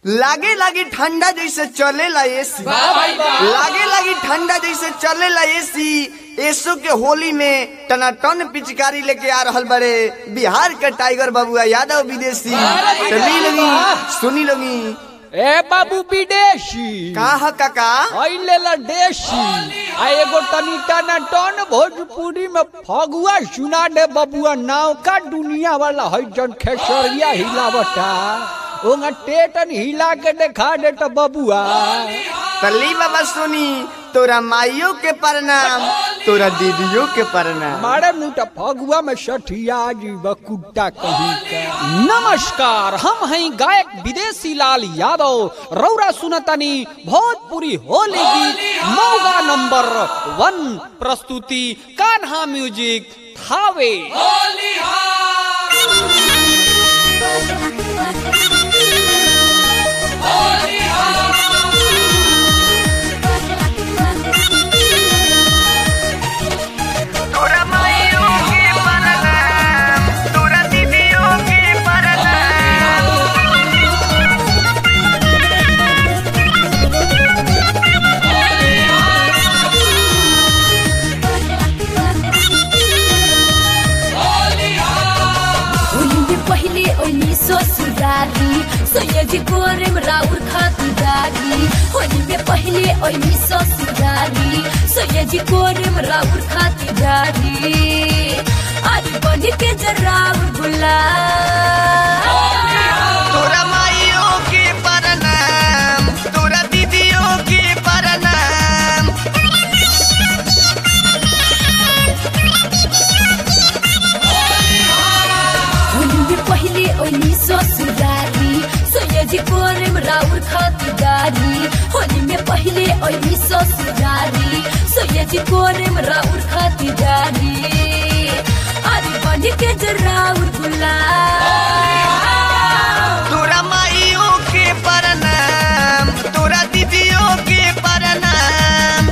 लागे लागे ठंडा जैसे चलेला एसी लागे लागे ठंडा जैसे चलेला एसी एसो के होली में टनाटन पिचकारी लेके आ रहल बड़े बिहार के टाइगर बबुआ यादव विदेशी चली लगी सुनी लगी ए बाबू विदेशी का ह काका अइले ला देशी आ एगो तनी टना टन भोजपुरी में फगुआ सुना दे बबुआ नाव का दुनिया वाला है जन खेसरिया हिलावता ओंगा टेटन हिला के देखा दे तो बबुआ तली बाबा सुनी तोरा माइयों के प्रणाम तोरा दीदियों के प्रणाम मारे मुटा फगुआ में सठिया जीव कुत्ता कहीं का नमस्कार हम हैं गायक विदेशी लाल यादव रौरा सुनतनी भोजपुरी होली गीत मौगा नंबर वन प्रस्तुति कान्हा म्यूजिक थावे तोरा माइयों के प्रणाम तोरा दीदियों के प्रणाम होली पहिले ओली ससुरारी सैयद गोरेम राउर खातिदारी होली में पहिले ओली ससुरारी सैयद गोरेम राउर खातिदारी आज बन के जराउर गुलाब तोरा माइयों के प्रणाम तोरा दीदियों के प्रणाम होली में पहिले ओली ससुरारी सैयद गोरेम राउर खातिदारी होली में पहिले ओली ससुरारी सैयद गोरेम राउर खातिदारी आज बन के जराउर गुलाब तोरा माइयों के प्रणाम तोरा दीदियों के प्रणाम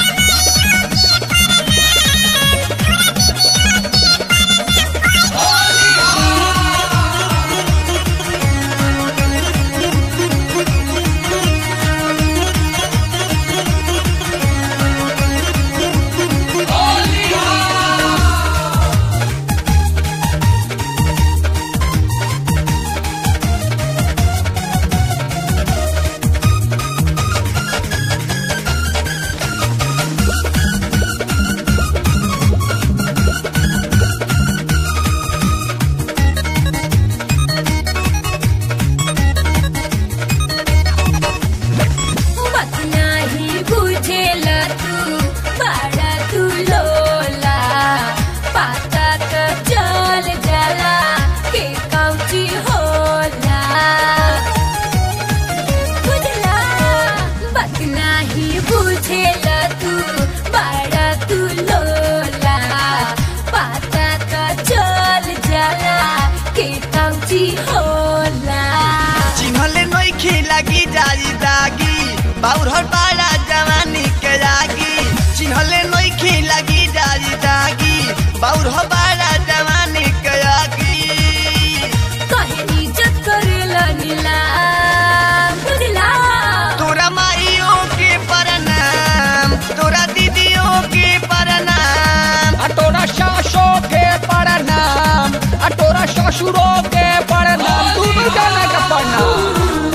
बात नाही बुझेला तू बाळा तू लोला पाता का जल जला के काउची होला बुझला बात नाही बुझेला तू बाळा तू लोला पाता का जल जला के काउची होला चिन्हले नोखे लगी जाई दागी बाउर हर पाड़ा जवानी के लागी चिन्हले नोखे लगी जाई दागी बाउर हर पाड़ा जवानी के लागी काहे इज्जत करेला नीलाम बुझला तोरा माइयों के प्रणाम तोरा दीदियों के प्रणाम आ तोरा सासो के प्रणाम आ तोरा ससुरो के प्रणाम दोनों जना के प्रणाम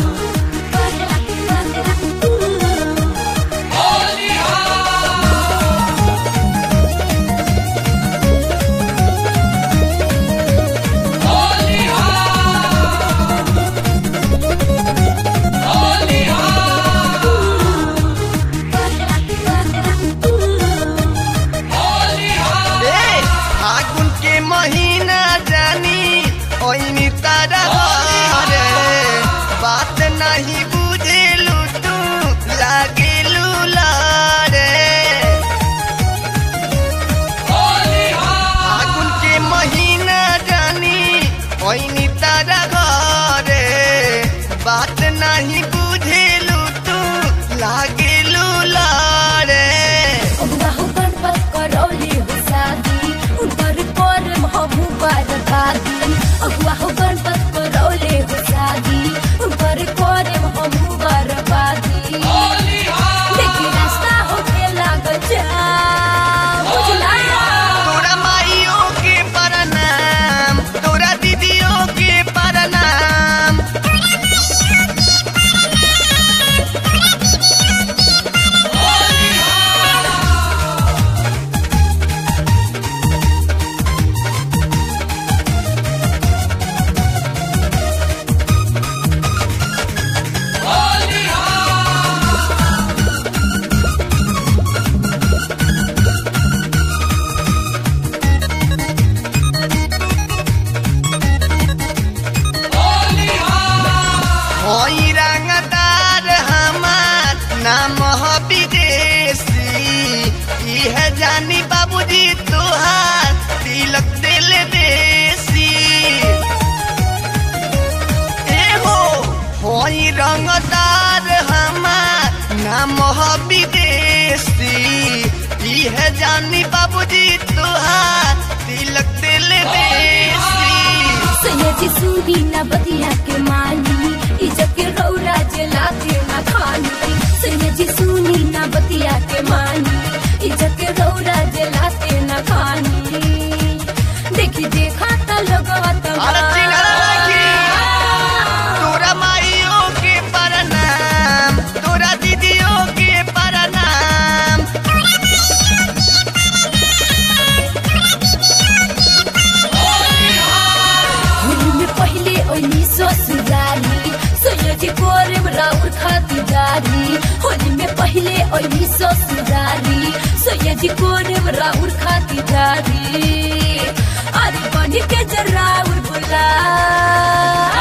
ए फागुन के महीना जानी ओइनी तारा रे बात नहीं बुझेलू तू लागेलू लारे फागुन के महीना जानी ओइनी तारा घरे बात नहीं बुझेलू तू लागेलू लारे अबुआ हो गणपत करौली हो शादी उनकर पर हमहू बार भागी अबुआ हो गणपत करौले हो शादी उनकर करे होई रंगदार हमार नाम ह विदेशी इह जानी बाबूजी तुहार तिलक दिल देसी एहो होई रंगदार हमार नाम ह विदेशी इह जानी बाबूजी तुहार तिलक दिल देसी सैयदी सुनी न बतिया के मानी इज्जत के रौरा जला के न खानी सैयदी सुनी न बतिया के मानी इज्जत के रौरा जला के न खानी देखी देखा त लगवा अरे चिंगारा लागी। तोरा माइयों के प्रणाम तोरा दीदियों के प्रणाम होली में पहले ओनी ससुराली सैयदी कोरे राउर खातिरदारी होली में पहले ओनी ससुराली सैयदी कोरे राउर खातिरदारी अरे बनी के जराउर बुला